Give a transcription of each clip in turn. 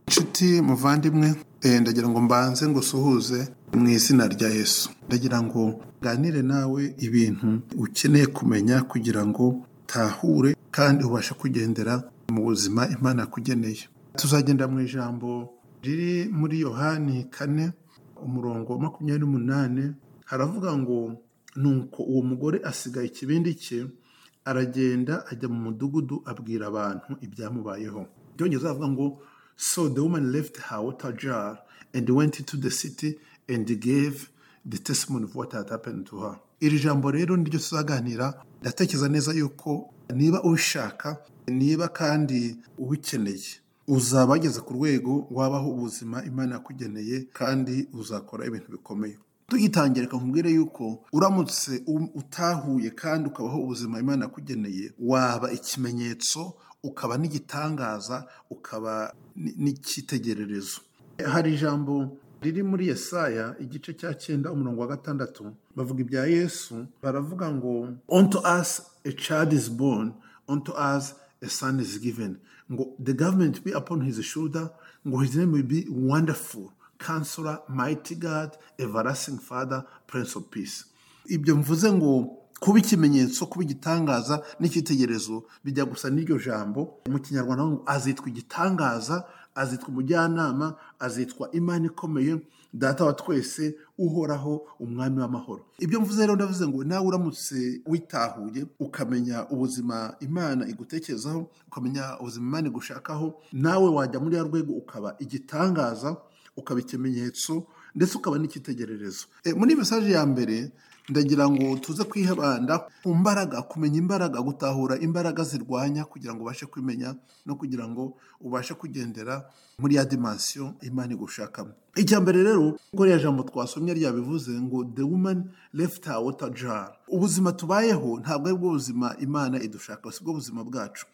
nshuti muvandimwe ndagira ngo mbanze ngo usuhuze mu izina rya yesu ndagira ngo nganire nawe ibintu ukeneye kumenya kugira ngo utahure kandi ubashe kugendera mu buzima imana kugeneye tuzagenda mu ijambo riri muri yohani kane umurongo wa makumyabiri n'umunani haravuga ngo nuko uwo mugore asigaye ikibindi cye aragenda ajya mu mudugudu abwira abantu ibyamubayeho byongeza avuga ngo so the woman left her water jar and went into the city and gave the testimony of what had happened to her iri jambo rero niryo tuzaganira ndatekereza neza yuko niba ubishaka niba kandi ubikeneye uzaba wageze ku rwego wabaho ubuzima imana yakugeneye kandi uzakora ibintu bikomeye tugitangira nkubwire yuko uramutse u- utahuye kandi ukabaho ubuzima imana yakugeneye waba ikimenyetso ukaba n'igitangaza ukaba ni- n'icyitegererezo hari ijambo riri muri yesaya igice cya cyenda umurongo wa gatandatu bavuga ibya yesu baravuga ngo unto us a child is born unto us a son is given ngo the government be upon his shoulder ngo his name will be wonderful counselor mighty god everlasting father prince of peace ibyo mvuze ngo kuba ikimenyetso kuba igitangaza n'icyitegererezo bijya gusa n'iryo jambo mu kinyarwanda ngo azitwa igitangaza azitwa umujyanama azitwa imana ikomeye data wa twese uhoraho umwami w'amahoro ibyo mvuze rero ndavuze ngo nawe uramutse witahuye ukamenya ubuzima imana igutekerezaho ukamenya ubuzima imana igushakaho nawe wajya muri ya rwego ukaba igitangaza ukaba ikimenyetso ndetse ukaba n'icyitegererezo E, muri mesaje ya mbere ndagira ngo tuze kwibanda ku mbaraga kumenya imbaraga gutahura imbaraga zirwanya kugira ngo ubashe kumenya no kugira ngo ubashe kugendera muri ya dimansiyo imana igushakamo icya mbere rero ubwo ririya jambo twasomye ryabivuze ngo the woman left her water jar ubuzima tubayeho ntabwo ari bwo buzima imana idushaka si bwo buzima bwacu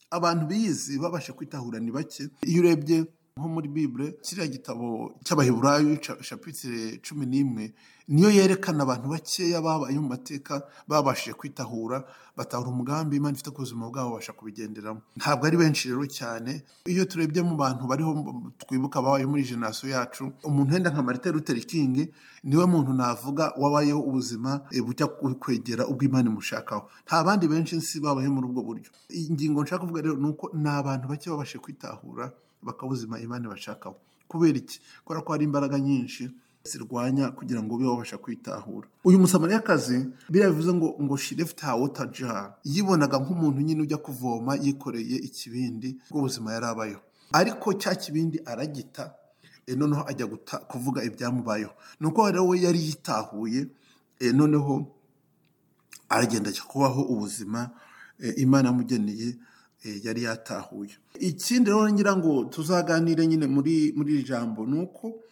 abantu biyizi babasha kwitahura ni bake iyo urebye nko muri bibure kiriya gitabo cy'abaheburayo ca- shapitire cumi n'imwe niyo yerekana abantu bakeya babaye mu mateka babashije kwitahura batahura umugambi imana ifite ku buzima bwabo babasha kubigenderamo ntabwo ari benshi rero cyane iyo turebye mu bantu bariho m- twibuka babaye muri jenerasiyo yacu umuntu wenda nka marite luther king niwe muntu navuga wabayeho ubuzima eh, bujya ku- kwegera ubwo imana imushakaho nta bandi benshi nsi babayeho muri ubwo buryo ingingo nshaka kuvuga rero ni uko ni abantu bake babashije kwitahura bakabuzima imana ibashakaho kubera iki kubera ko hari imbaraga nyinshi zirwanya kugira ngo ube wabasha kwitahura uyu musamariyakazi biriya bivuze ngo ngo she left her water jar yibonaga nk'umuntu nyine ujya kuvoma yikoreye ikibindi bw'ubuzima yari abayeho ariko cya kibindi aragita e, noneho ajya guta- kuvuga ibyamubayeho ni uko rero we yari yitahuye e, noneho aragenda ajya kubaho ubuzima eh, imana yamugeneye eh, yari yatahuye ikindi rero ngira ngo tuzaganire nyine muri muri iri jambo ni uko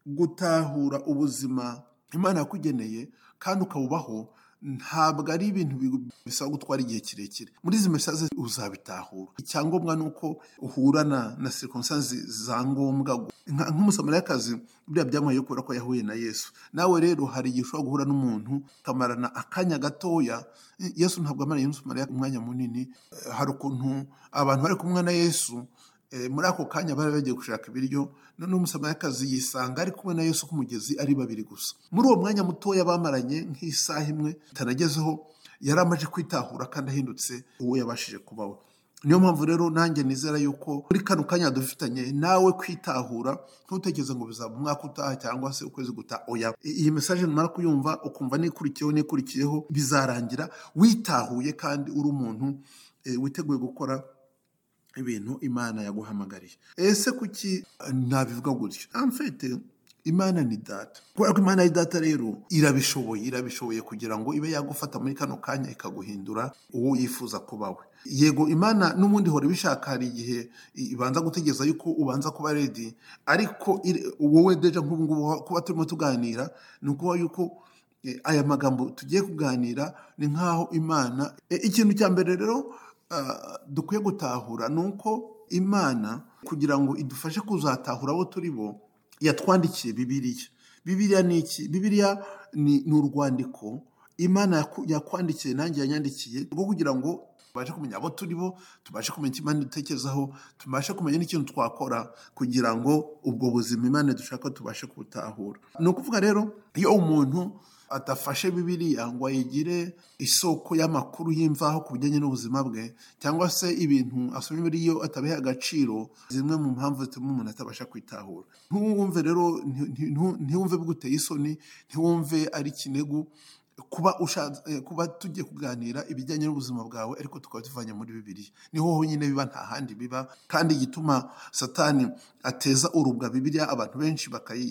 gutahura ubuzima imana yakugeneye kandi ukabubaho ntabwo ari ibintu bi- bisaba gutwara igihe kirekire muri izi mesaje uzabitahura icyangombwa ni uko uhura na na circumstances za ngombwa Nka- nk'umusamariyakazi biriya byamuhaye kubera ko yahuye na yesu nawe rero hari igihe ushobora guhura n'umuntu ukamarana akanya gatoya yesu ntabwo amaranye n'umusamariya umwanya munini Eh, hari ukuntu abantu bari kumwe na yesu eh, muri ako kanya bari bagiye gushaka ibiryo noneho umusamariyakazi yisanga ari kumwe na yesu ku mugezi ari babiri gusa muri uwo mwanya mutoya bamaranye nk'isaha imwe itanagezeho yari amaze kwitahura kandi ahindutse uwo yabashije kubaho niyo mpamvu rero nanjye nizera yuko muri kano kanya dufitanye nawe kwitahura ntutekereze ngo bizaba umwaka utaha cyangwa se ukwezi gutaha oya I- iyi mesaje numara kuyumva ukumva n'ikurikiyeho n'ikurikiyeho bizarangira witahuye kandi uri umuntu eh, witeguye gukora ibintu imana yaguhamagariye ese kuki eh, nabivuga gutyo amfete imana ni data kubera ko imana ari data rero irabishoboye irabishoboye kugira ngo ibe yagufata muri kano kanya ikaguhindura uwo yifuza kuba we yego imana n'ubundi ihora ibishaka hari igihe i- ibanza gutegereza yuko ubanza kuba redi ariko ire- wowe deja nk'ubu ngubu kuba turimo tuganira ni ukuba yuko Eh, aya magambo tugiye kuganira ni nk'aho imana Eh, ikintu cya mbere rero ah, dukwiye gutahura ni uko imana kugira ngo idufashe kuzatahura abo turi bo yatwandikiye bibiriya bibiriya ni iki bibiriya ni ni urwandiko imana yaku- yakwandikiye nanjye yanyandikiye rwo kugira ngo tubashe kumenya abo turi bo tubashe kumenya icyo imana dutekerezaho tubashe kumenya n'ikintu twakora kugira ngo ubwo buzima imana dushaka tubashe kubutahura ni ukuvuga rero iyo umuntu adafashe bibiriya ngo ayigire isoko y'amakuru y'imvaho ku bijyanye n'ubuzima bwe cyangwa se ibintu asomye muri yo atabiha agaciro zimwe mu mpamvu zituma umuntu atabasha kwitahura ntiwumve rero ntiwumve biguteye isoni ntiwumve ari ikinegu kuba ushatse kuba tugiye kuganira ibijyanye n'ubuzima bwawe ariko tukaba tuvanye muri bibiriya niho honyine biba nta handi biba kandi igituma satani ateza urubwa bibiriya abantu benshi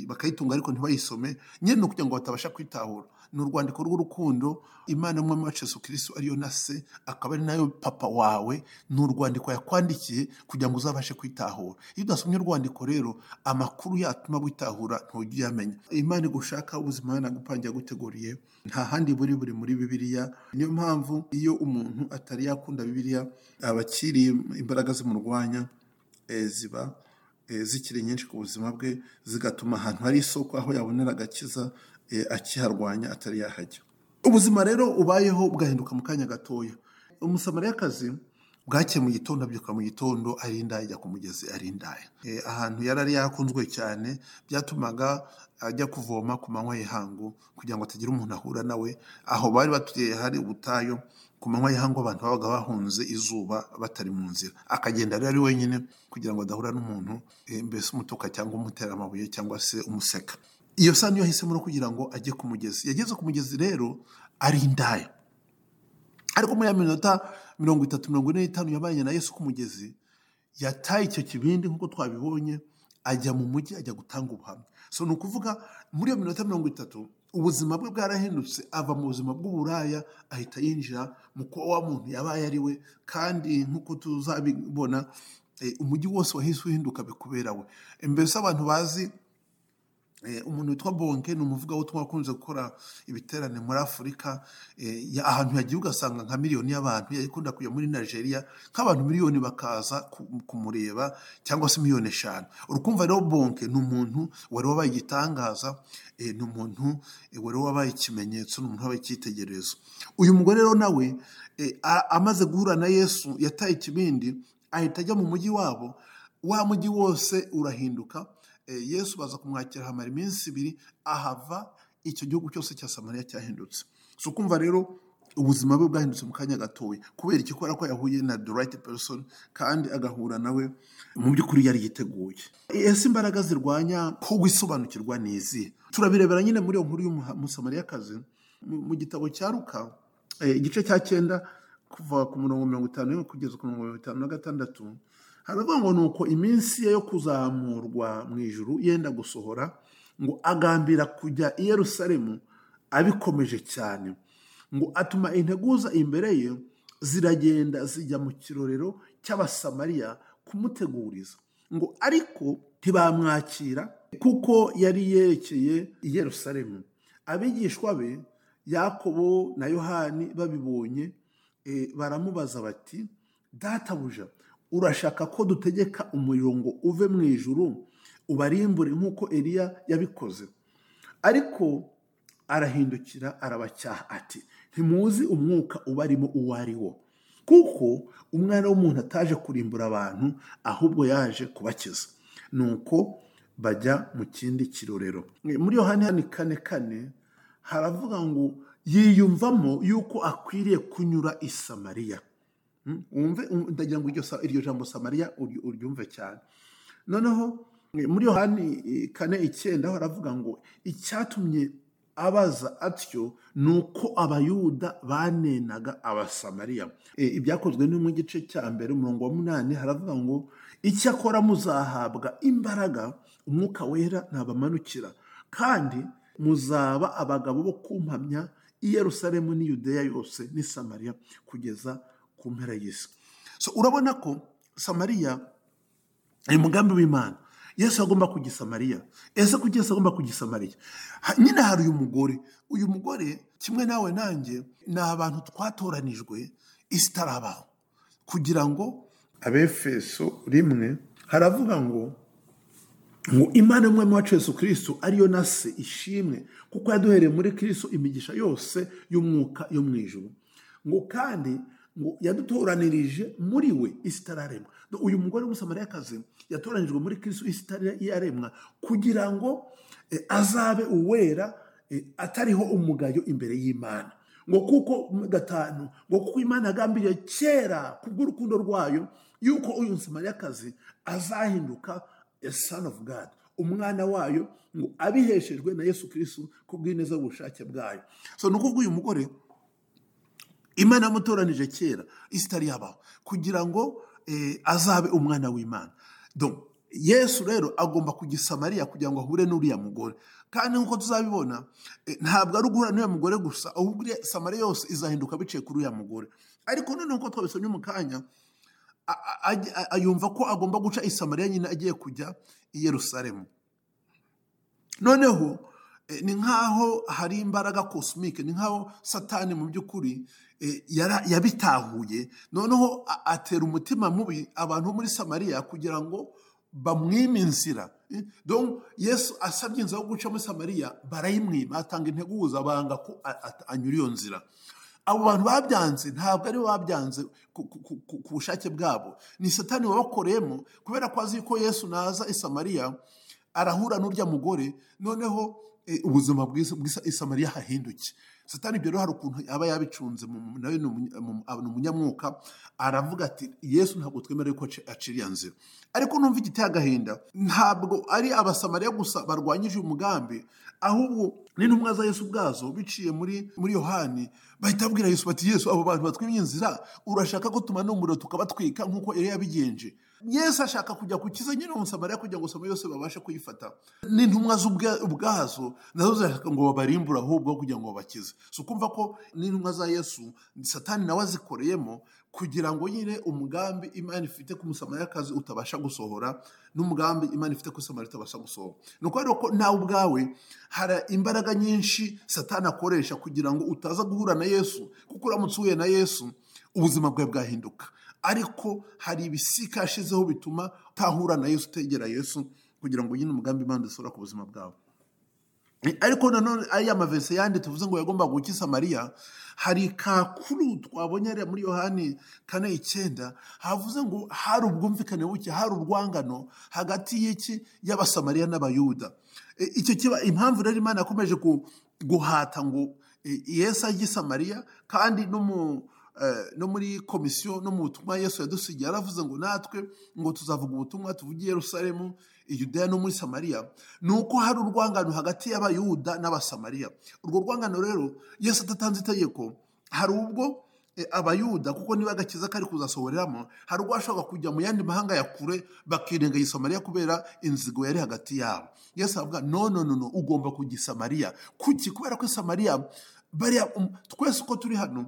bakayitunga ariko ntibayisome nyine ukugira ngo batabasha kwitahura ni urwandiko rw'urukundo imana y'umwami wacu Yesu kirisito ariyo na se akaba ari nayo papa wawe ni urwandiko yakwandikiye kugira ngo uzabashe kwitahura iyo udasomye urwandiko rero amakuru yatuma witahura ntujya uyamenya imana igushaka ubuzima yanagupangira guteguriye nta handi buri buri muri bibiliya niyo mpamvu iyo umuntu atari yakunda bibiliya abakiriye imbaraga zimurwanya eh, ziba eh, zikiri nyinshi ku buzima bwe zigatuma ahantu hari isoko aho yabonera agakiza eh, akiharwanya atari yahajya ubuzima rero ubayeho bwahinduka mu kanya gatoya umusamariyakazi bwakeye mu gitondo abyuka mu gitondo ari indaya ajya ku mugezi ari indaya Eh, ahantu yari ari yakunzwe cyane byatumaga ajya kuvoma ku manywa y'ihangu kugira ngo atagira umuntu ahura nawe aho bari batuye hari ubutayu ku manywa y'ihangu abantu babaga bahunze izuba batari mu nzira akagenda rero ari wenyine kugira ngo adahura n'umuntu eh, mbese umutuka cyangwa umutera amabuye cyangwa se umuseka iyo saa niyo yahisemo no kugira ngo ajye ku mugezi yageze ku mugezi rero ari indaya ariko muri ya minota mirongo itatu mirongo ine n'itanu yabanye na yesu ku mugezi yataye icyo kibindi nk'uko twabibonye ajya mu mujyi ajya gutanga ubuhamya so ni ukuvuga muri iyo minota mirongo itatu ubuzima bwe bwarahindutse ava mu buzima bw'uburaya ahita yinjira mu kuba wa muntu yabaye ari we kandi nk'uko tuzabibona eh, umujyi wose wahise uhinduka bikubera we mbese abantu bazi Eh, umuntu witwa bonke ni umuvugabutumwa wakunze gukora ibiterane muri afurika eh, ya- ahantu yagiye ugasanga nka miliyoni y'abantu yakunda kujya muri nigeria nk'abantu miliyoni bakaza ku- kumureba cyangwa se miliyoni eshanu urukumva rero bonke ni umuntu wari wabaye igitangaza eh, ni umuntu eh, wari wabaye ikimenyetso ni umuntu wabaye icyitegererezo uyu mugore rero nawe eh, a- amaze guhura na yesu yataye ikibindi ahita ajya mu mujyi wabo wa mujyi wose urahinduka Eh, yesu baza kumwakira hamara iminsi ibiri ahava icyo gihugu cyose cya samariya cyahindutse si ukumva rero ubuzima bwe bwahindutse mu kanya gatoya kubera iki kubera ko yahuye na the right person kandi agahura nawe mu by'ukuri yari yiteguye ese imbaraga zirwanya ko wisobanukirwa ni izihe turabirebera nyine muri iyo nkuru y'umusamariyakazi mu mu gitabo cya ruka eh, igice cya cyenda kuva ku murongo mirongo itanu n'imwe kugeza ku murongo mirongo itanu na gatandatu haravuga ngo ni uko iminsi ye yo kuzamurwa mu ijuru yenda gusohora ngo agambira kujya i yerusalemu abikomeje cyane ngo atuma integuza imbere ye ziragenda zijya mu kirorero cy'abasamariya kumuteguriza ngo ariko ntibamwakira kuko yari yerekeye i yerusalemu abigishwa be yakobo na yohani babibonye eh, baramubaza bati databuja urashaka ko dutegeka umuriro ngo uve mu ijuru ubarimbure nk'uko eliya yabikoze ariko arahindukira arabacyaha ati ntimuzi umwuka ubarimo uwo ari wo kuko umwana w'umuntu ataje kurimbura abantu ahubwo yaje kubakiza nuko bajya mu kindi kirorero muri yohani hani kane kane haravuga ngo yiyumvamo yuko akwiriye kunyura i samariya Mm, wumve um, ndagira ngo iryo sa- iryo jambo samariya uri- uryumve cyane noneho eh, muri yohani eh, kane icyenda ho haravuga ngo icyatumye abaza atyo ni uko abayuda banenaga abasamariya Eh, ibyakozwe ni mu gice cya mbere umurongo wa munani haravuga ngo icyakora muzahabwa imbaraga umwuka wera ntabamanukira kandi muzaba abagabo bo kumpamya i yerusalemu n'i yudeya yose n'i samariya kugeza ku mpera y'isi so urabona ko samariya ni umugambi w'imana yesu agomba kujya i samariya ese kuki yesu agomba kujya i samariya Ha- nyine hari uyu mugore uyu mugore kimwe nawe nanjye ni abantu twatoranijwe isi itarabaho kugira ngo abefeso rimwe haravuga ngo ngo imana y'umwami wacu yesu kirisito ariyo na se ishimwe kuko yaduhereye muri kirisito imigisha yose y'umwuka yo mu ijuru ngo kandi ngo yadutoranirije muri we isi itararemwa uyu mugore w'umusamariyakazi yatoranijwe muri kristo isi itararemwa kugira ngo azabe uwera atariho umugayo imbere y'imana ngo kuko gatanu ngo kuko imana yagambiriye kera kubw'urukundo rwayo yuko uyu musamariyakazi azahinduka son of God umwana wayo ngo abiheshejwe na yesu kirisitu kubw'ineza bw'ubushake bwayo so ni ukuvuga uyu mugore imana yamutoranije kera isi itari yabaho kugira ngo azabe umwana w'imana yesu rero agomba kugisa mariya kugira ngo ahure n'uriya mugore kandi nk'uko tuzabibona ntabwo ari uguhura n'uriya mugore gusa ahubwo samariya yose izahinduka biciye kuri uriya mugore ariko noneho uko twabisomye mu kanya yumva ko agomba guca isamariya nyine agiye kujya i Yerusalemu noneho ni nk'aho hari imbaraga kosimike ni nk'aho satani mu by'ukuri yabitahuye noneho atera umutima mubi abantu muri samariya kugira ngo bamwime inzira yesu asabye inzira yo guca muri samariya barayimwima atanga integuza banga ko anyura iyo nzira abo bantu babyanze ntabwo aribo babyanze ku bushake bwabo ni satani wabakoreyemo kubera ko azi ko yesu naza i samariya arahura n'urya mugore noneho ubuzima bw'isa isamariya hahinduke satani ibyo rero hari ukuntu aba yabicunze nawe ni umunyamwuka aravuga ati yesu ntabwo twemerewe ko aciriya nzira ariko numva igiteye agahinda ntabwo ari abasamariya gusa barwanyije uyu mugambi ahubwo n'intumwa za yesu ubwazo biciye muri muri yohani bahita babwira yesu bati yesu abo bantu batwimye inzira urashaka ko tumana umuriro tukabatwika nk'uko yari yabigenje yesu ashaka kujya gukiza nyine umusamariya kugira ngo samariya yose babashe kuyifata n'intumwa ubwazo nazo zirashaka ngo babarimbure ahubwo kugira ngo babakize si ukumva ko n'intumwa za yesu satani nawe azikoreyemo kugira ngo nyine umugambi imana ifite ku musamariyakazi utabasha gusohora n'umugambi imana ifite ku samariya utabasha gusohora ni ukuvuga ko nawe ubwawe hari imbaraga nyinshi satani akoresha kugira ngo utaza guhura na yesu kuko uramutse uhuye na yesu ubuzima bwawe bwahinduka ariko hari ibisika yashizeho bituma utahura na yesu utegera yesu kugira ngo ugire umugambi imana usura ku buzima bwawe ariko nanone ariya mavese yandi tuvuze ngo yagomba gukiza mariya hari kakuru twabonye hariya muri yohani kane icyenda havuze ngo hari ubwumvikane buke hari urwangano hagati y'iki y'abasamariya n'abayuda icyo kiba impamvu rero imana yakomeje guhata ngo yesu ajye samariya kandi n'umu no muri komisiyo no mu butumwa yesu yadusigiye yaravuze ngo natwe ngo tuzavuga ubutumwa tuvugiye Yerusalemu Yudeya no muri samariya ni uko hari urwangano hagati y'abayuda n'abasamariya urwo rwangano rero yesu adatanze itegeko hari ubwo abayuda kuko niba agakiza kari kuzasohoreramo hari ubwo bashobora kujya mu yandi mahanga ya kure bakirenga isamariya kubera inzigo yari hagati yabo yesu avuga no no no ugomba kujya isamariya kuki kubera ko isamariya bariya twese uko turi hano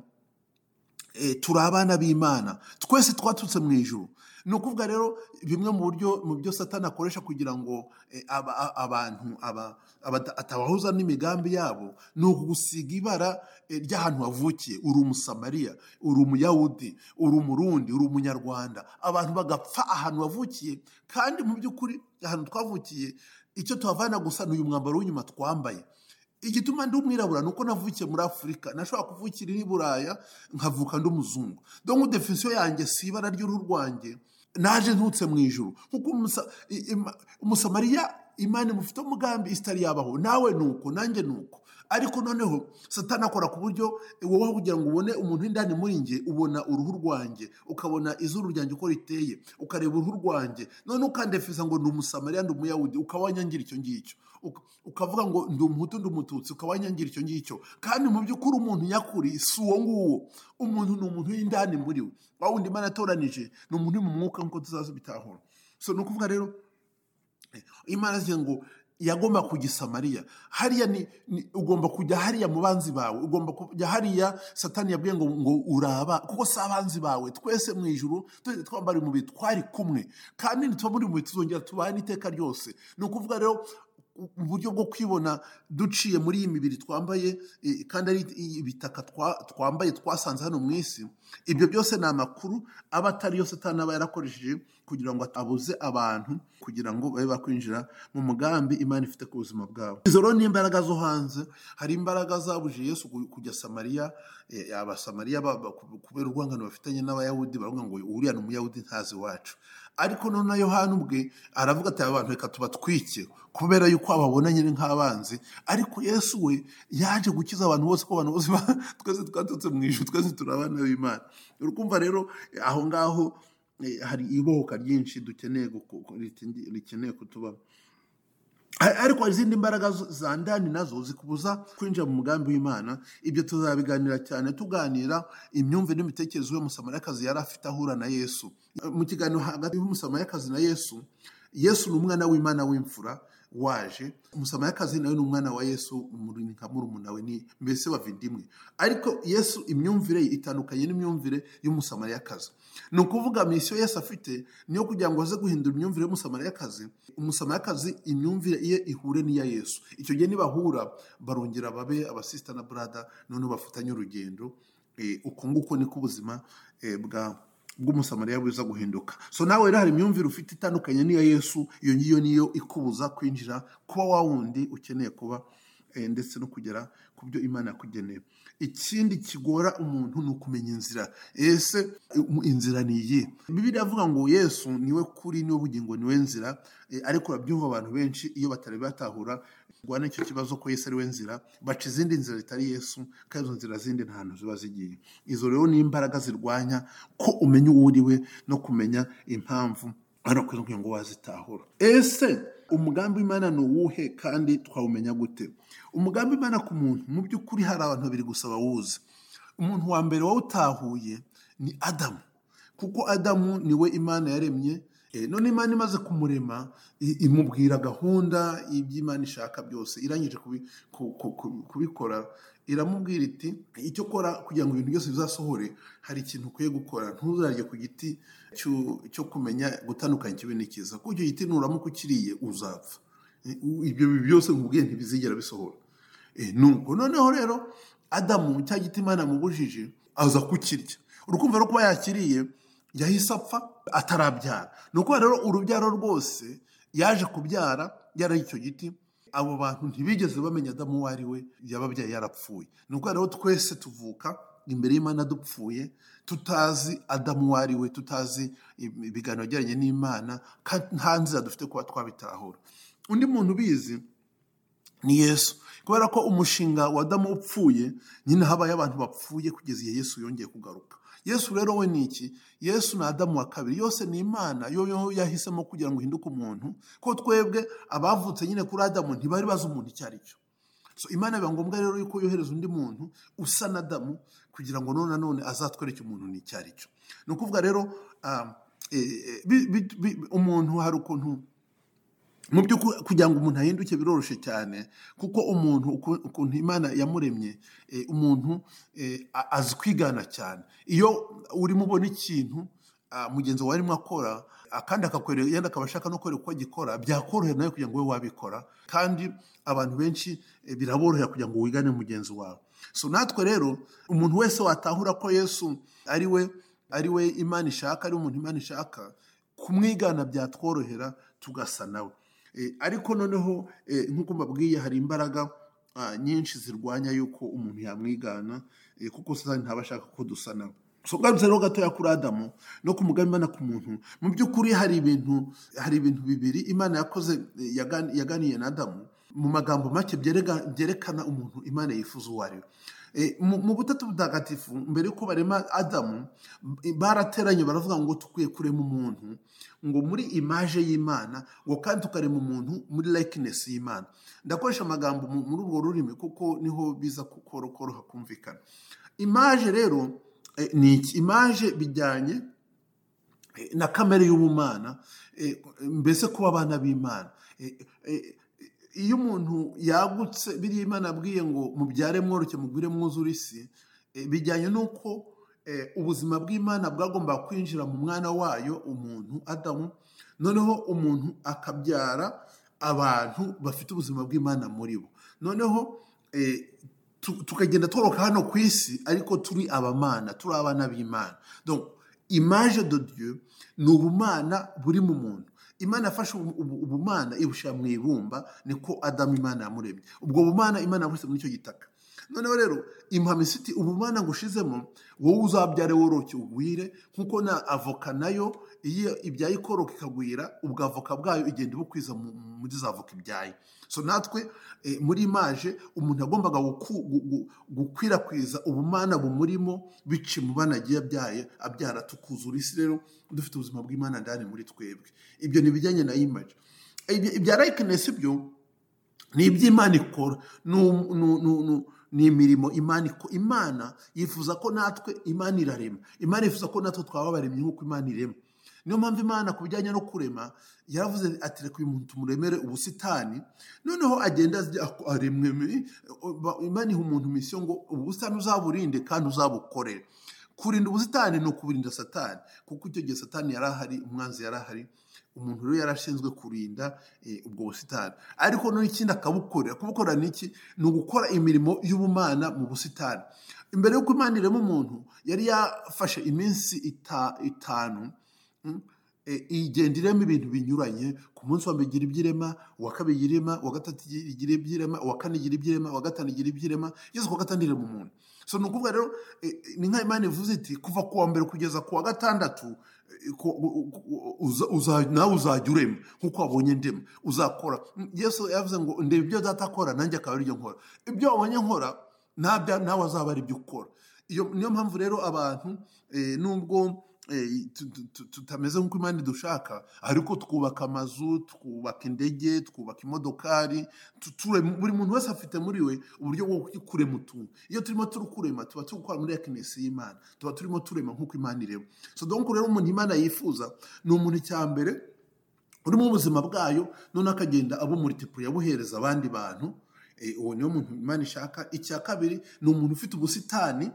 turi abana b'imana twese twaturutse mu ijoro ni ukuvuga rero bimwe mu buryo mu byo satani akoresha kugira ngo abantu atabahuza n'imigambi yabo ni ukugusiga ibara ry'ahantu wavukiye uri umusamariya uri umuyahudi uri umurundi uri umunyarwanda abantu bagapfa ahantu wavukiye kandi mu by'ukuri ahantu twavukiye icyo tuhavana gusa ni uyu mwambaro w'inyuma twambaye igituma ndi umwirabura ni uko navukiye muri afurika nashobora kuvukira i buraya nkavuka ndi umuzungu dore defisiyo yanjye si ibara ry'uruhu rwanjye naje ntutse mu ijoro kuko umusamariya imana imufite umugambi itari yabaho nawe ni uko nanjye ni uko ariko noneho satana akora ku buryo wowe kugira ngo ubone umuntu w'indani muri njye ubona uruhu rwanjye ukabona izuru ryanjye uko riteye ukareba uruhu rwanjye none ukandefiza ngo ni umusamariya ndi umuyahudi ukaba wanyangira icyo ngicyo ukavuga ngo ndi umuhutu ndi umututsi ukaba wanyangira icyo ngicyo kandi mu by'ukuri umuntu nyakuri si uwo nguwo umuntu ni umuntu w'indani muri we wa wundi imana atoranije ni umuntu uri mu mwuka nk'uko tuzaza bitahura so ni ukuvuga rero imana zigira ngo yagomba kujya isamariya hariya ni ugomba kujya hariya mu banzi bawe ugomba kujya hariya satani yabwiye ngo ngo uraba kuko si abanzi bawe twese mu ijuru twese twambara umubiri twari kumwe kandi ntitubamure umubiri tuzongera tubane iteka ryose ni ukuvuga rero mu buryo bwo kwibona duciye muri iyi mibiri twambaye eh, kandi ari ibitaka twa- twambaye twasanze hano mu isi ibyo byose ni amakuru aba atari yo satani aba yarakoresheje kugira ngo abuze abantu kugira ngo babe bakwinjira mu mugambi imana ifite ku buzima bwabo izo rero ni imbaraga zo hanze hari imbaraga zabujije yesu ku- kujya samariya eh, abasamariya ba- ba- kubera urwangano bafitanye n'abayahudi baravuga ngo uriya ni umuyahudi ntazi iwacu ariko noneho yohani ubwe aravuga ati abantu reka tubatwike kubera yuko ababona nyine nk'abanzi ariko yesu we yaje gukiza abantu bose ko abantu bose ba- twese twaturutse mu ijuru twese turi abana b'imana urukumva rero eh, aho ngaho eh, hari ibohoka ryinshi dukeneye guku- riti- rikeneye kutubamo Ar- ariko hari izindi mbaraga zo- za ndani nazo zikubuza kwinjira mu mugambi w'imana ibyo tuzabiganira cyane tuganira imyumvire n'imitekerereze y'umusamariyakazi yari afite ahura na yesu mu kiganiro hagati y'umusamariyakazi na yesu yesu ni umwana w'imana w'imfura waje umusamariyakazi nawe ni umwana wa yesu muri- nka murumuna we ni mbese bavindimwe ariko yesu imyumvire ye itandukanye n'imyumvire y'umusamariyakazi ni ukuvuga misiyo yesu afite ni yo kugira ngo aze guhindura imyumvire y'umusamariyakazi umusamariyakazi imyumvire ye ihure n'iya yesu icyo gihe nibahura barongera babe abasista na brada noneho bafatanye urugendo Eh, uko nguko niko ubuzima eh, bwa bw'umusamariya buza guhinduka so nawe rero hari imyumvire ufite itandukanye n'iya yesu iyo ngiyo niyo ikubuza kwinjira kuba wa wundi ukeneye kuba eh, ndetse no kugera ku byo imana yakugeneye ikindi kigora umuntu ni ukumenya inzira ese um, inzira ni iyi bibiliya avuga ngo yesu niwe kuri niwe bugingo niwe nzira eh, ariko urabyumva abantu benshi iyo batari batahura rwana icyo kibazo ko yesu ariwe nzira baca izindi nzira zitari yesu kandi izo nzira zindi nta hantu ziba zigiye izo rero ni imbaraga zirwanya ko umenya uwo uriwe no kumenya impamvu hano kugira ngo wazitahura ese umugambi w'imana ni uwuhe kandi twawumenya gute umugambi w'imana ku muntu mu by'ukuri hari abantu babiri gusa bawuzi umuntu wa mbere wawutahuye ni adamu kuko adamu niwe imana yaremye Eh, none imana imaze kumurema i- imubwira gahunda iby'imana ishaka byose irangije kubi- ku- ku- ku- kubikora iramubwira iti icyo ukora kugira ngo ibintu byose bizasohore hari ikintu ukwiye gukora ntuzarye ku giti cyo cyo kumenya gutandukanya ikibi n'ikiza kuko icyo giti nuramuka ukiriye uzapfa Eh, u- ibyo byose nkubwiye ntibizigera bisohora Eh, nuko noneho rero adamu cya giti imana yamubujije aza kukirya urukumva rwo kuba yakiriye yahise apfa atarabyara ni ukuvuga rero urubyaro rwose yaje kubyara yaraye icyo giti abo bantu ntibigeze bamenya adamu uwo ari we yababyaye yarapfuye ni ukuvuga rero twese tuvuka imbere y'imana dupfuye tutazi adamu uwo ari we tutazi ibiganiro bijyanye n'imana kandi nta nzira dufite kuba twabitahura undi muntu ubizi ni yesu kubera ko umushinga wa adamu upfuye nyine habaye abantu bapfuye kugeza igihe yesu yongeye kugaruka yesu rero we ni iki yesu ni adamu wa kabiri yose ni imana yo yo yahisemo kugira ngo uhinduke umuntu ko twebwe abavutse nyine kuri adamu ntibari bazi umuntu icyo ari cyo so imana biba ngombwa rero yuko yohereza undi muntu usa na adamu kugira ngo none nanone azatwereke umuntu ni icyo ari cyo ni ukuvuga rero ah, eh, eh, bi- bi- bi- umuntu hari ukuntu mu by'ukuri kugira ngo umuntu ahinduke biroroshye cyane kuko umuntu uku- ukuntu imana yamuremye eh, umuntu eh, a- azi kwigana cyane iyo urimo ubona ikintu ah, mugenzi wawe arimo akora ah, kandi akakwereka yenda akaba ashaka no kwereka uko agikora byakorohera nawe kugira ngo wowe wabikora kandi abantu benshi eh, biraborohera kugira ngo wigane mugenzi wawe so natwe rero umuntu wese watahura ko yesu ari we ari we imana ishaka ari umuntu imana ishaka kumwigana byatworohera tugasa nawe Eh, ariko noneho eh, nk'uko mbabwiye hari imbaraga ah, nyinshi zirwanya yuko umuntu yamwigana eh, kuko satani ntaba ashaka ko dusa nawe so ugarutse rero gatoya kuri adamu no ku mugambi imana ku muntu mu by'ukuri hari ibintu hari ibintu bibiri imana yakoze eh, yagan- yaganiye na adamu mu magambo make byerega- byerekana umuntu imana yifuza uwo ari we Eh, mu mu butatu butagatifu mbere y'uko barema adamu m- barateranye baravuga ngo tukwiye kurema umuntu ngo muri imaje y'imana ngo kandi tukarema umuntu muri likeness y'imana ndakoresha amagambo mu- muri urwo rurimi kuko niho biza ku- koro- koroha kumvikana imaje rero eh, ni iki imaje bijyanye eh, na kamere y'ubumana eh, mbese kuba abana b'imana Eh, eh, iyo umuntu yagutse biriya imana abwiye ngo mubyare mworoke mugwire mwuzure isi eh, bijyanye n'uko eh, ubuzima bw'imana bwagomba kwinjira mu mwana wayo umuntu adamu noneho umuntu akabyara abantu bafite ubuzima bw'imana muri bo noneho tukagenda tworoka hano ku isi ariko turi abamana turi abana b'imana imaje de Dieu ni ubumana buri mu muntu imana yafashe ubumana ibushyira mu ibumba niko adamu imana yamuremye ubwo bumana imana yabuse muri icyo gitaka noneho rero impamisiti ubumana ngushizemo wowe uzabyare woroke ugwire nk'uko na avoka nayo iyo ibyaye ikoroka ikagwira ubwo avoka bwayo igenda ibukwiza muri za avoka ibyaye so natwe muri imaje umuntu yagombaga gukwirakwiza ubumana bumurimo bici mu bana agiye abyaye abyara tukuzura isi rero dufite ubuzima bw'imana ndani muri twebwe ibyo ni ibijyanye na imaje ibya likenesi byo ni iby'imana ikora ni imirimo imana imana yifuza ko natwe imana irarema imana yifuza ko natwe twaba baremye nk'uko imana irema niyo mpamvu imana ku bijyanye no kurema yaravuze ati reka uyu muntu muremere ubusitani noneho agenda aremwe imana iha umuntu misiyo ngo ubu busitani uzaburinde kandi uzabukorere kurinda ubusitani ni ukuburinda satani kuko icyo gihe satani yari ahari umwanzi yari ahari umuntu rero yarashinzwe kurinda ubwo busitani ariko n'ikindi akabukorera kubukorera ni iki ni ugukora imirimo y'ubumana mu busitani imbere y'uko imana irema umuntu yari yafashe iminsi itanu igenda irema ibintu binyuranye ku munsi wa mbere igira iby'irema uwa kabiri igira irema uwa gatatu igira iby'irema uwa kane igira iby'irema uwa gatanu igira iby'irema yose ku wa gatanu irema umuntu so ni ukuvuga rero ni nka imana ivuze iti kuva ku wa mbere kugeza ku wa gatandatu nawe uzajya urema nk'uko wabonye ndema uzakora yesu yavuze ngo ndeba ibyo datakora nanjye akaba ari byo nkora ibyo wabonye nkora nawe azaba ari ibyo ukora niyo mpamvu rero abantu nubwo tutameze nk'uko imana dushaka ariko twubaka amazu twubaka indege twubaka imodokari buri muntu wese afite muri we uburyo bwo kurema utuntu iyo turimo turukurema tuba turi gukora muri ekinesi y'imana tuba turimo turema nk'uko imana ireba so donko rero umuntu imana yifuza ni umuntu mbere urimo ubuzima bwayo noneho akagenda abo muritipuri yabuhereza abandi bantu uwo niwo muntu imana ishaka icya kabiri ni umuntu ufite ubusitani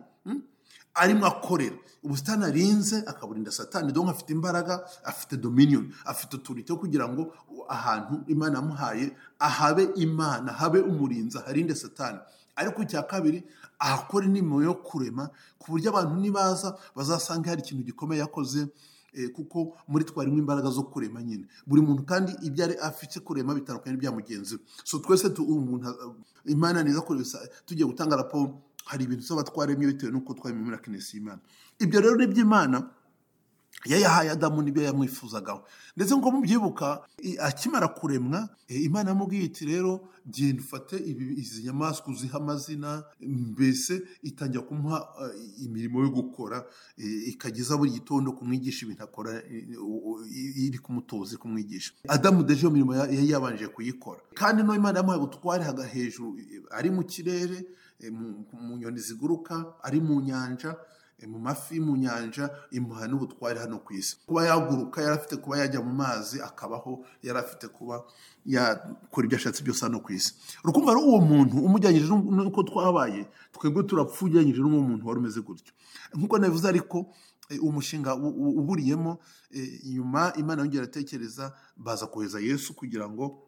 arimo akorera ubusitani arinze akaburinda satani dore afite imbaraga afite dominiyoni afite uturite kugira ngo ahantu imana yamuhaye ahabe imana habe umurinzi aharinde satani ariko icya kabiri ahakore n'imirimo yo kurema ku buryo abantu nibaza bazasanga hari ikintu gikomeye yakoze kuko muri twarimo imbaraga zo kurema nyine buri muntu kandi ibyo ari afite kurema bitandukanye n'ibya mugenzi we so twese imana neza tugiye gutanga raporo hari ibintu tuba twaremye bitewe n'uko twaremye muri akinesi y'imana ibyo rero ni iby'imana yayahaye adamu n'ibyo yamwifuzagaho ndetse nko mubyibuka akimara kuremwa imana yamubwiye iti rero genda ufate izi nyamaswa uziha amazina mbese itangira kumuha imirimo yo gukora ikageza buri gitondo kumwigisha ibintu akora iri kumutoza iri kumwigisha adamu deje iyo mirimo yari yabanje kuyikora kandi no imana yamuhaye ubutware hejuru ari mu kirere mu nyoni ziguruka ari mu nyanja mu mafi mu nyanja imuha n'ubutware hano ku isi kuba yaguruka yari afite kuba yajya mu mazi akabaho yari afite kuba yakora ibyo ashatse byose hano ku isi rukumva ari uwo muntu umujyanyije n'uko twabaye twebwe turapfa ujyanyije n'uwo muntu wari umeze gutyo nk'uko nabivuze ariko umushinga uburiyemo nyuma imana yongera atekereza baza kohereza yesu kugira ngo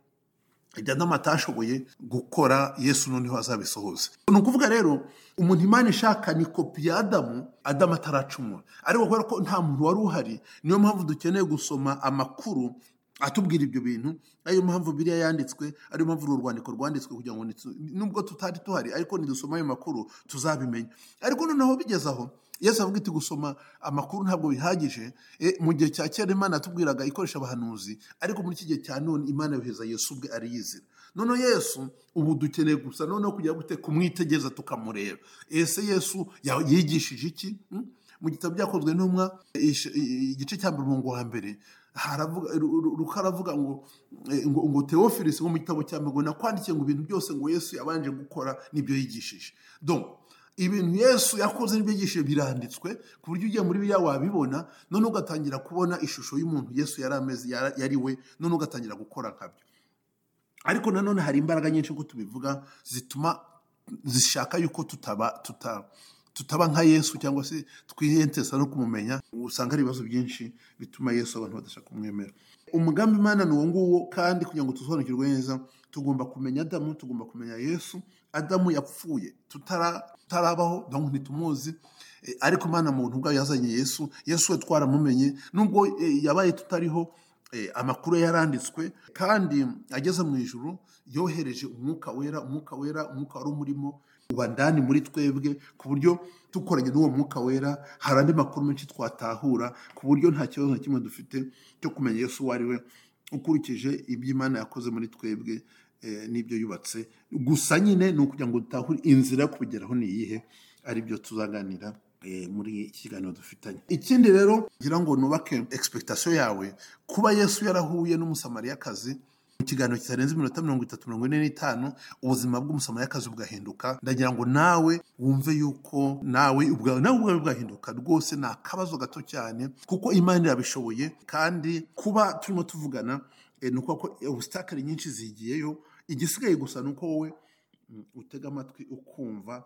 ibyo adamu atashoboye gukora yesu noneho azabisohoza ni ukuvuga rero umuntu imana ishaka ni kopi ya adamu adamu ataracumura ariko kubera ko nta muntu wari uhari niyo mpamvu dukeneye gusoma amakuru atubwira ibyo bintu ariyo mpamvu biriya yanditswe ariyo mpamvu uru rwandiko rwanditswe kugira ngo nubwo tutari tuhari ariko nidusoma ayo makuru tuzabimenya ariko noneho bigeze aho yesu avuga iti gusoma amakuru ntabwo bihagije mu gihe cya kera imana yatubwiraga ikoresha abahanuzi ariko muri iki gihe cya none imana yohereza yesu ubwe ariyizira noneho yesu ubu dukeneye gusa noneho kugira gute kumwitegeza tukamureba ese yesu yigishije iki mu gitabo byakozwe n'umwa igice cya mbere umurongo wa mbere haravuga ngo ngo teofilisi wo mu gitabo cya ngo nakwandikiye ngo ibintu byose ngo yesu yabanje gukora nibyo yigishije ibintu yesu yakoze n'ibyo yigishije biranditswe ku buryo ugiye muri biriya wabibona none ugatangira kubona ishusho y'umuntu yesu yari ameze yari we none ugatangira gukora nkabyo ariko nanone hari imbaraga nyinshi nk'uko tubivuga zituma zishaka yuko tutaba tutaba tutaba nka yesu cyangwa se twihentesa no kumumenya usanga ari ibibazo byinshi bituma yesu abantu badashaka kumwemera umugambi imana ni uwo nguwo kandi kugira ngo tusobanukirwe neza tugomba kumenya adamu tugomba kumenya yesu adamu yapfuye tutarabaho ntitumuzi ariko imana muntu ubwayo yazanye yesu yesu we twaramumenye nubwo yabaye tutariho amakuru yaranditswe kandi ageze mu ijoro yohereje umwuka wera umwuka wera umwuka wari umurimo uba ndani muri twebwe ku buryo dukoranye n'uwo mwuka wera hari andi makuru menshi twatahura ku buryo nta kibazo na kimwe dufite cyo kumenya Yesu uwo ari we ukurikije ibyo Imana yakoze muri twebwe n'ibyo yubatse gusa nyine ni ukugira ngo dutahure inzira yo kubigeraho ni iyihe ari byo tuzaganira muri iki kiganiro dufitanye ikindi rero ngira ngo nubake egisipegitasiyo yawe kuba yesu yarahuye n'umusamariyakazi mu kiganiro kitarenze iminota mirongo itatu mirongo ine n'itanu ubuzima bw'umusamariyakazi bugahinduka ndagira ngo nawe wumve yuko nawe ubwawe bwahinduka rwose ni akabazo gato cyane kuko imana irabishoboye kandi kuba turimo tuvugana ni uko ubusitakari nyinshi zigiyeyo igisigaye gusa ni uko wowe utega amatwi ukumva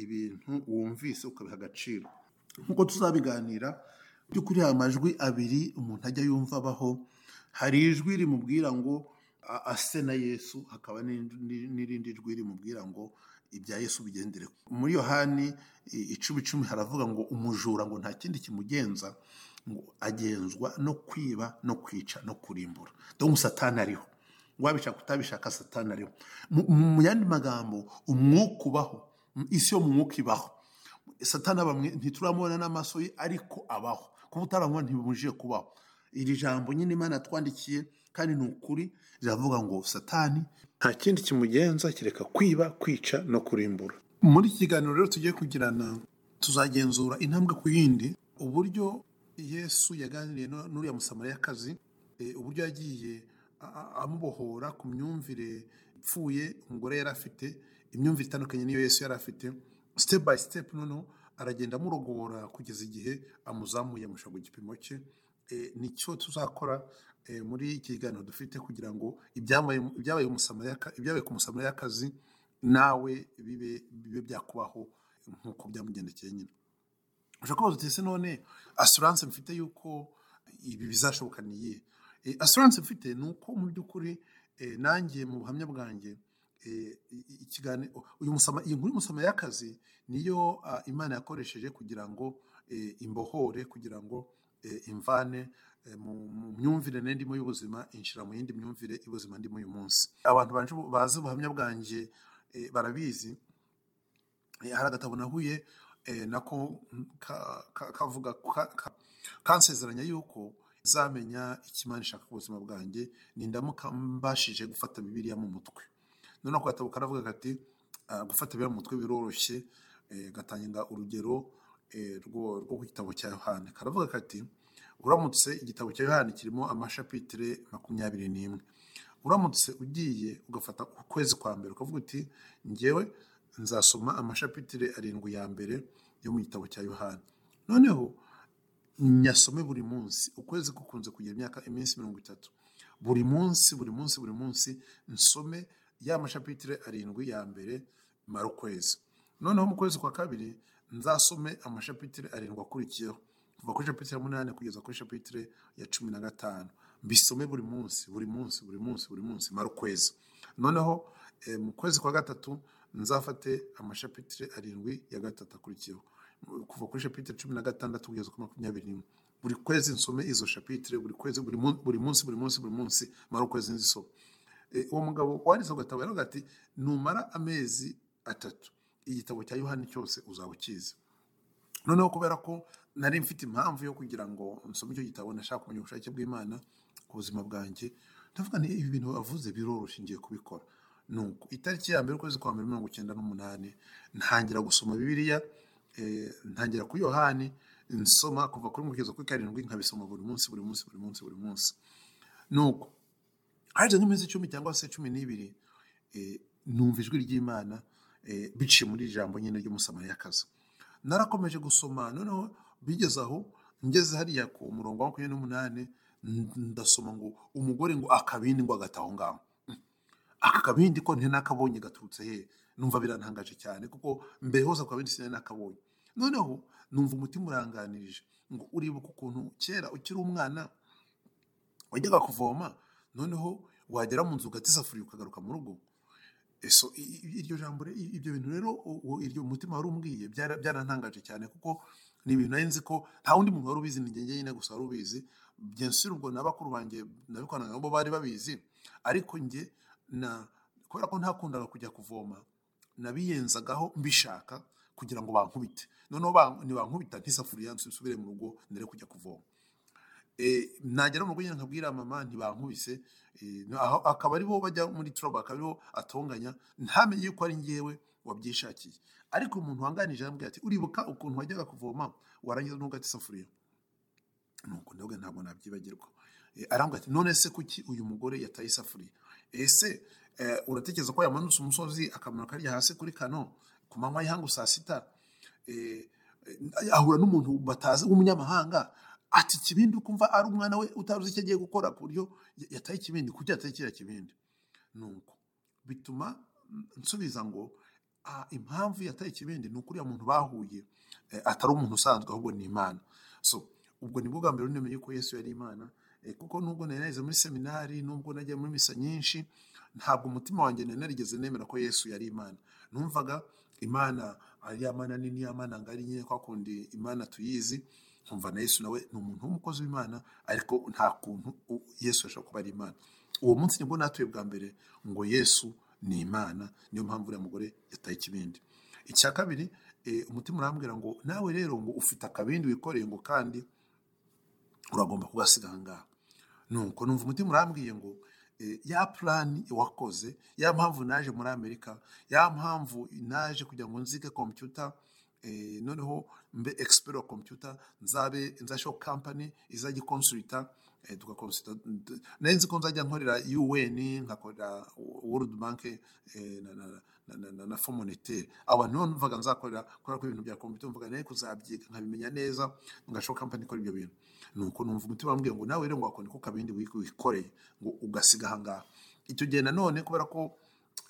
ibintu wumvise ukabiha agaciro nk'uko tuzabiganira by'ukuri hari amajwi abiri umuntu ajya yumva abaho hari ijwi rimubwira ngo ase na yesu hakaba n'irindi jwi rimubwira ngo ibya yesu bigendere muri yohani icumi icumi haravuga ngo umujura ngo nta kindi kimugenza ngo agenzwa no kwiba no kwica no kurimbura dore umusatani ariho wabishaka utabishaka satani ariho mu yandi magambo umwuka ubaho isi yo mu mwuka ibaho satana bamwe ntituramubona n'amaso ye ariko abaho kuba utaramubona ntibimujije kubaho iri jambo nyine imana twandikiye kandi ni ukuri riravuga ngo satani nta kindi kimugenza kereka kwiba kwica no kurimbura muri iki kiganiro rero tugiye kugirana tuzagenzura intambwe ku yindi uburyo yesu yaganiriye n'uriya musamariyakazi uburyo yagiye amubohora ku myumvire ipfuye umugore yari afite imyumvire itandukanye niyo Yesu yari afite sitepu bayi sitepu noneho aragenda amurogora kugeza igihe amuzamuye amushyira ku gipimo cye nicyo tuzakora muri iki kiganiro dufite kugira ngo ibyabaye ku musamariyakazi nawe bibe byakubaho nk'uko byamugendekeye nyine ushobora kubaza uti ese none asuranse mfite y'uko ibi bizashoboka ni iyihe asuranse mfite ni uko mu by'ukuri nanjye mu buhamya bwanjye uyu musama iyi nkuru y'umusama y'akazi niyo imana yakoresheje kugira ngo imbohore kugira ngo imvane mu myumvire ndimo y'ubuzima inshyira mu yindi myumvire y'ubuzima ndimo uyu munsi abantu bazi ubuhamya bwanjye barabizi hari agatabo nahuye nako kavuga kansezeranya yuko zamenya ikimana ishaka ku buzima bwanjye nindamuka mbashije gufata bibiriya mu mutwe noneho ako gatabo karavuga kati gufata ibiro mu mutwe biroroshye gatanga urugero rwo ku gitabo cya yohani karavuga kati uramutse igitabo cya yohani kirimo amashapitire makumyabiri n'imwe uramutse ugiye ugafata ukwezi kwa mbere ukavuga uti ngewe nzasoma amashapitire arindwi ya mbere yo mu gitabo cya yohani noneho nyasome buri munsi ukwezi gukunze kugira imyaka iminsi mirongo itatu buri munsi buri munsi buri munsi nsome ya mashapitire arindwi ya mbere mara ukwezi noneho mu kwezi kwa kabiri nzasome amashapitire arindwi akurikiyeho kuva kuri shapitire munani kugeza kuri shapitire ya cumi na gatanu mbisome buri munsi buri munsi buri munsi buri munsi mara ukwezi noneho mu kwezi kwa gatatu nzafate amashapitire arindwi ya gatatu akurikiyeho kuva kuri shapitire cumi na gatandatu kugeza kuri makumyabiri n'imwe buri kwezi nsome izo shapitire buri kwezi buri munsi buri munsi buri munsi mara ukwezi nzisome uwo mugabo wanditse agatabo yaravuga ati numara amezi atatu igitabo cya yohani cyose uzaba ukizi noneho kubera ko nari mfite impamvu yo kugira ngo nsome icyo gitabo nashaka kumenya ubushake bw'imana ku buzima bwanjye ndavuga ni ibi bintu bavuze biroroshye ngiye kubikora nuko itariki ya mbere ukwezi kwa mbere mirongo icyenda n'umunani ntangira gusoma bibiliya ntangira kuri yohani nsoma kuva kuri mugeza kuri karindwi nkabisoma buri munsi buri munsi buri munsi buri munsi nuko haje nk'iminsi icumi cyangwa se cumi n'ibiri numva ijwi ry'imana biciye muri iri jambo nyine ry'umusamariyakazi narakomeje gusoma noneho bigeze aho ngeze hariya ku murongo wa makumyabiri n'umunani ndasoma ngo umugore ngo akabindi ngo agata aho ngaho aka kabindi ko ntinakabonye gaturutse he numva birantangaje cyane kuko mbere hose ku kabindi sinari nakabonye noneho numva umutima uranganirije ngo uribuka ukuntu kera ukiri umwana wajyaga kuvoma noneho wagera mu nzu ugata isafuriya ukagaruka mu rugo so i- i- iryo jambo re- i- ibyo bintu rero uwo- iryo mutima wari umbwiye byara- byarantangaje cyane kuko ni ibintu nari nzi ko nta wundi muntu wari ubizi ni njye nyine gusa wari ubizi byensire ubwo na bakuru banjye nabikoranaga nabo bari babizi ariko njye na kubera ko ntakundaga kujya kuvoma nabiyenzagaho mbishaka kugira ngo bankubite noneho ba- nibankubita nk'isafuriya nsubire mu rugo ndere kujya kuvoma Eh, nagera mu rugo nyine nkabwira mama ntibankubise eh, aho- akaba ari bo bajya muri trouble akaba ari bo atonganya ntamenye yuko ari njyewe wabyishakiye ariko umuntu wanganije arambwira ati uribuka ukuntu wajyaga kuvoma warangiza ntugata isafuriya nuko ndabwo ntabwo nabyibagirwa Eh, arambwira ati none se kuki uyu mugore yataye isafuriya ese eh, uratekereza ko yamanutse umusozi akamanuka arya hasi kuri kano ku manywa y'ihangu saa sita Eh, eh, ahura n'umuntu batazi w'umunyamahanga ati ikibindi ukumva ari umwana we utaruzi icyo agiye gukora ku buryo ya- yataye ikibindi kuki yataye kiriya kibindi nuko bituma mm, nsubiza ngo "Ah, impamvu yataye ikibindi ni ukuriya muntu bahuye eh, atari umuntu usanzwe ahubwo ni imana so ubwo ni bwa mbere nemeye yuko yesu yari imana eh, kuko nubwo nari nageze muri seminari nubwo nagiye muri misa nyinshi ntabwo umutima wanjye nari narigeze nemera ko yesu yari imana numvaga imana ari ya mana nini ya mana ngari nyine kwa kundi imana tuyizi nkumva na yesu nawe ni umuntu w'umukozi w'imana ariko nta kuntu u- yesu ashobora kuba ari imana uwo munsi nibwo natuye bwa mbere ngo yesu ni imana niyo mpamvu uriya mugore yataye ikibindi icya kabiri eh, umutima urambwira ngo nawe rero ngo ufite akabindi wikoreye ngo kandi uragomba kugasiga ahangaha nuko numva umutima urambwiye ngo eh, ya plani wakoze ya mpamvu naje muri amerika ya mpamvu naje kugira ngo nzige kompyuta eh, noneho mbe expert wa kompyuta nzabe nzasheho company izajya ikonsulita eh, tugakonsulita d- nari nzi ko nzajya nkorera un nkakorera world bank eh, na, na, na, na, na, na fomonete abantu nibo numvaga nzakorera kubera ko ibintu bya kompyuta mvuga naye kuzabyiga nkabimenya neza ngashaho company ikora ibyo bintu nuko numva umutima wambwiye ngo nawe rero ngo wakora ko kabindi wi- wikoreye ngo ugasiga ahangaha icyo gihe nanone kubera ko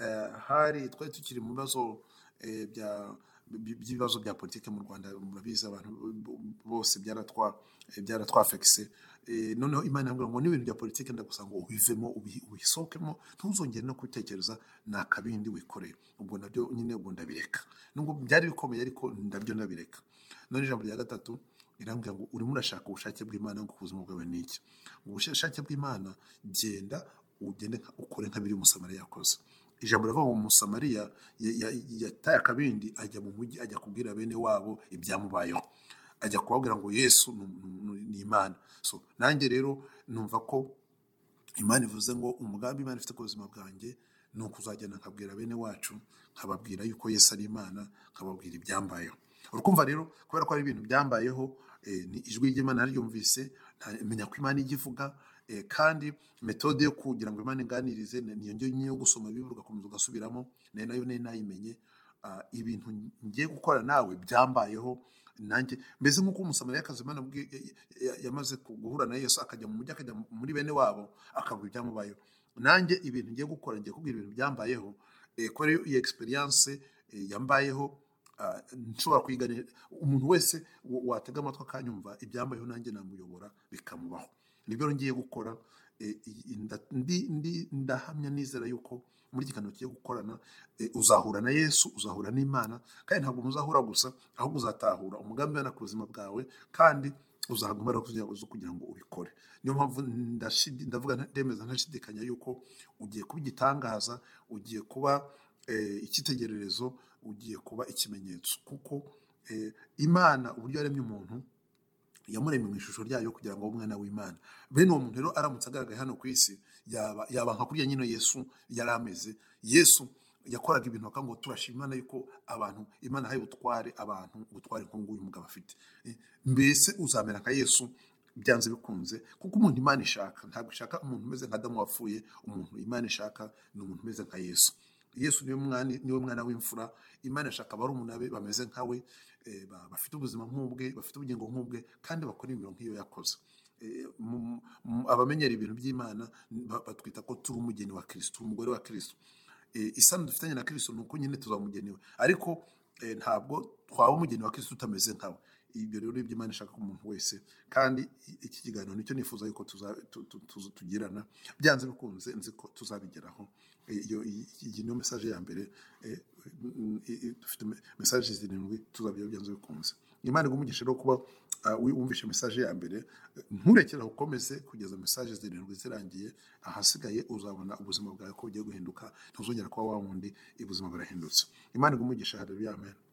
eh, hari twari tukiri mu bibazo eh, bya bi- by'ibibazo bya politiki mu rwanda murabizi abantu bo- bose byaratwa eh, byaratwafekise Eh, noneho imana yambwira ngo n'ibintu bya politiki ndagusa ngo ubivemo ubi- ubisohokemo ntuzongere no kubitekereza ni akabindi wikoreye ubwo nabyo nyine ubwo ndabireka nubwo byari bikomeye ariko ndabyo ndabireka none ijambo rya gatatu irambwira ngo urimo urashaka ubushake bw'imana ngo ubuzima bwawe ni iki ubushake bw'imana genda ugende nka- ukore nka biri umusamariya yakoze ijambo rivuga ngo umusamariya ya- ya- yataye akabindi ajya mu mujyi ajya kubwira bene wabo ibyamubayeho ajya kubabwira ngo yesu ni ni- ni imana so nanjye rero numva ko imana ivuze ngo umugambi imana ifite ku buzima bwanjye ni ukuzagenda nkabwira bene wacu nkababwira yuko yesu ari imana nkababwira ibyambayeho urukumva rero kubera ko ari ibintu byambayeho eh, ni ijwi ry'imana naryumvise nta- menya ko imana ijya ivuga eh, kandi metode yo kugira ngo imana inganirize ni- niyo njye nyine yo gusoma bibiri ugakomeza ugasubiramo nayo nayo nayo nayimenye Ah, ibintu ngiye gukora nawe byambayeho nanjye mbese nk'uko umusamariyakazi imana yabwiye- ya- ya- yamaze ku- guhura na yesu akajya mu mujyi akajya muri bene wabo akavuga ibyamubayeho nanjye ibintu ngiye gukora ngiye kubwira ibintu byambayeho eh, kubera iyo iyo experience eh, yambayeho ah, nshobora kwiganira umuntu wese wa- watega amatwi akanyumva ibyambayeho nanjye namuyobora bikamubaho nibyo rero ngiye gukora eh, iyi- iyi- nda- ndi- ndi- ndahamya nizera yuko muri iki kiganiro kigiye gukorana eh, uzahura na yesu uzahura n'imana kandi ntabwo muzahura gusa ahubwo uzatahura umugambi w'Imana ku buzima bwawe kandi uzaguma imbaraga kugira ngo- zo kugira ngo ubikore niyo mpamvu ndashidi- ndavuga nta- ndemeza ntashidikanya yuko ugiye kuba igitangaza ugiye kuba eh, icyitegererezo ugiye kuba ikimenyetso kuko eh, imana uburyo yaremye umuntu yamuremye mu ishusho ryayo kugira ngo abe umwana w'imana bene uwo muntu rero aramutse agaragaye hano ku isi yaba yaba nka kuriya nyine yesu yari ameze yesu yakoraga ibintu bakavuga ngo turashima imana yuko abantu imana yahaye ubutware abantu ubutware nk'ubungubu uyu mugabo afite Eh, mbese uzamera nka yesu byanze bikunze kuko umuntu imana ishaka ntabwo ishaka umuntu umeze nka adamu wapfuye umuntu imana ishaka ni umuntu umeze nka yesu yesu niwe mwana niwe mwana w'imfura imana ishaka barumuna be bameze nkawe eh, ba- bafite ubuzima nk'ubwe bafite ubugingo nk'ubwe kandi bakora imirimo nk'iyo yakoze Eh, mu- mu- abamenyera ibintu by'imana ba- batwita ko turi umugeni wa kirisito turi umugore wa kirisito Eh, isano dufitanye na kirisito ni uko nyine tuzamugenewe ariko eh, ntabwo twaba umugeni wa kirisito utameze nkawe ibyo rero ibyo Imana ishaka ku muntu wese kandi iki kiganiro nicyo nifuza yuko tugirana byanze bikunze nzi ko tuzabigeraho iyi niyo mesaje ya mbere dufite mesaje zirindwi tuzabigeraho byanze bikunze Imana igumugisha rero kuba wumvishe mesaje ya mbere nturekere aho ukomeze kugeza mesaje zirindwi zirangiye ahasigaye uzabona ubuzima bwawe ko bugiye guhinduka ntuzongera kuba wa wundi ubuzima burahindutse imana igumugisha hareruya amen